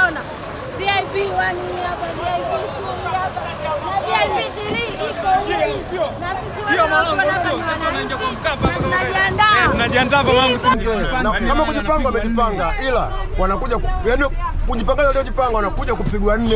mnavyoona VIP 1 hii hapa, VIP 2 hii hapa na VIP 3 iko huko. Na sisi wote hapa ni wananchi na tunajiandaa. Tunajiandaa kwa mambo Na kama kujipanga wamejipanga, ila wanakuja ku- yaani kujipanga waliojipanga wanakuja kupigwa nne.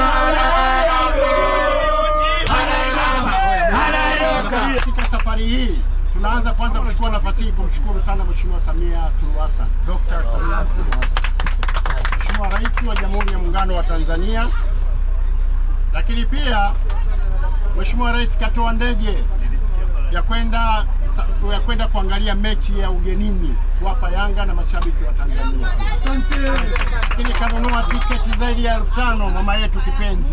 Katika safari hii tunaanza kwanza kuchukua nafasi hii kumshukuru sana Mheshimiwa Samia Suluhu Hassan, Dr. Samia Suluhu Hassan, Mheshimiwa Rais wa Jamhuri ya Muungano wa Tanzania. Lakini pia Mheshimiwa Rais katoa ndege ya kwenda ya kwenda kuangalia mechi ya ugenini kuwapa Yanga na mashabiki wa Tanzania. Lakini kanunua tiketi zaidi ya elfu tano mama yetu kipenzi.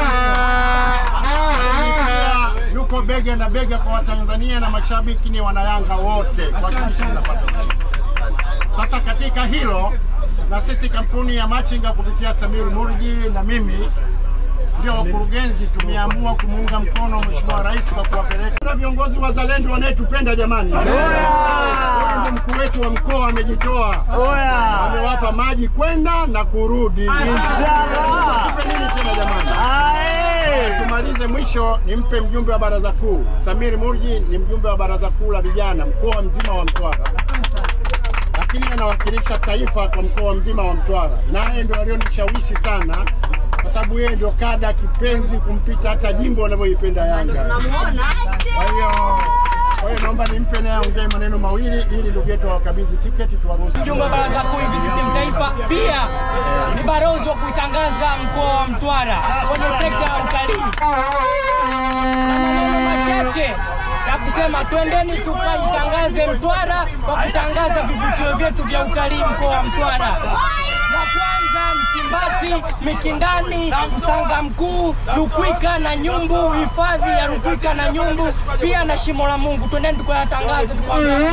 Lakini pia yuko bega na bega kwa Watanzania na mashabiki ni wanayanga wote kuhakikisha tunapata ushindi. Sasa katika hilo na sisi kampuni ya Machinga kupitia Samir Murji na mimi ndio wakurugenzi tumeamua kumuunga mkono Mheshimiwa Rais kwa kuwapeleka na viongozi wazalendo wanayetupenda jamani. Huyu ndio mkuu wetu wa mkoa amejitoa, amewapa maji kwenda na kurudi. Tupe nini tena jamani? Tumalize mwisho, nimpe mjumbe wa baraza kuu Samir Murji, ni mjumbe wa baraza kuu la vijana mkoa mzima wa Mtwara, lakini anawakilisha taifa kwa mkoa mzima wa Mtwara, naye ndio alionishawishi sana, kwa sababu yeye ndio kada kipenzi kumpita hata jimbo wanavyoipenda Yanga. Kwa hiyo kwa hiyo naomba nimpe naye aongee maneno mawili ili ndugu yetu awakabidhi tiketi tuwaruhusu. mjumbe wa baraza kuu hivi CCM taifa, pia ni barozi wa kuitangaza mkoa wa Mtwara kwenye sekta ya utalii. Na maneno machache ya kusema twendeni tukaitangaze Mtwara kwa kutangaza vivutio vyetu vya utalii mkoa wa Mtwara. Na kwanza Msimbati, Mikindani, Msanga Mkuu, Lukwika na Nyumbu, hifadhi ya Lukwika na Nyumbu, pia na Shimo la Mungu. Twendeni tukayatangaze tukawa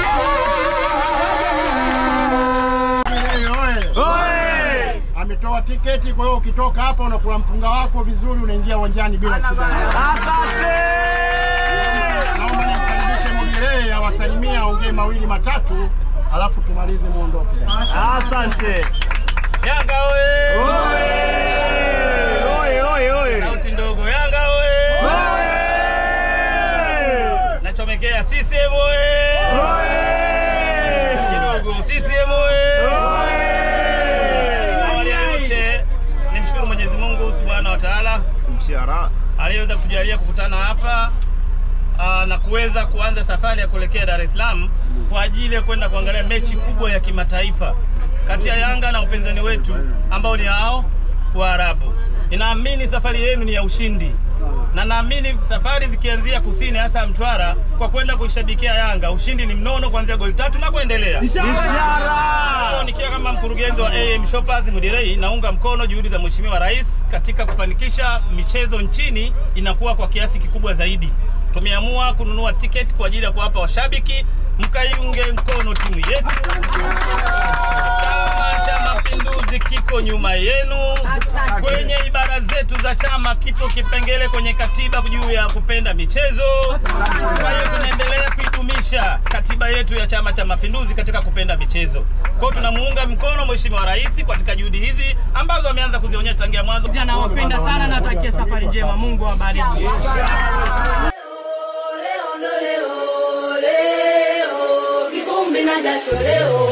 Oye, oye. Ametoa tiketi, kwa hiyo ukitoka hapa unakula mpunga wako vizuri, unaingia uwanjani bila shida. Naomba nimkaribishe Mudirei awasalimie, aongee mawili matatu, alafu tumalize muondoke. Asante. Yanga oye! Oye, oye, oye. Sauti ndogo Yanga oye! Nachomekea CCM oye! Kidogo CCM oye! Awali ya yote nimshukuru Mwenyezi Mungu Subhanahu wa Ta'ala Mshahara. aliyeweza kutujalia kukutana hapa aa, na kuweza kuanza safari ya kuelekea Dar es Salaam kwa ajili ya kwenda kuangalia mechi kubwa ya kimataifa kati ya Yanga na upinzani wetu ambao ni hao Waarabu. Ninaamini safari yenu ni ya ushindi na naamini safari zikianzia kusini, hasa Mtwara, kwa kwenda kuishabikia Yanga, ushindi ni mnono kuanzia goli tatu na kuendelea. Leo nikiwa kama mkurugenzi wa AM Shoppers Mudirei, naunga mkono juhudi za Mheshimiwa Rais katika kufanikisha michezo nchini inakuwa kwa kiasi kikubwa zaidi. Tumeamua kununua tiketi kwa ajili ya kuwapa washabiki, mkaiunge mkono timu yetu. Chama cha Mapinduzi kiko nyuma yenu. Kwenye ibara zetu za chama kipo kipengele kwenye katiba juu ya kupenda michezo. Kwa hiyo tunaendelea kuidumisha katiba yetu ya Chama cha Mapinduzi katika kupenda michezo. Kwa hiyo tunamuunga mkono Mheshimiwa Rais katika juhudi hizi ambazo ameanza kuzionyesha tangia mwanzo. Nawapenda sana, natakia safari njema. Mungu awabariki. Leo ndo leo, leo, kivumbi na jasho leo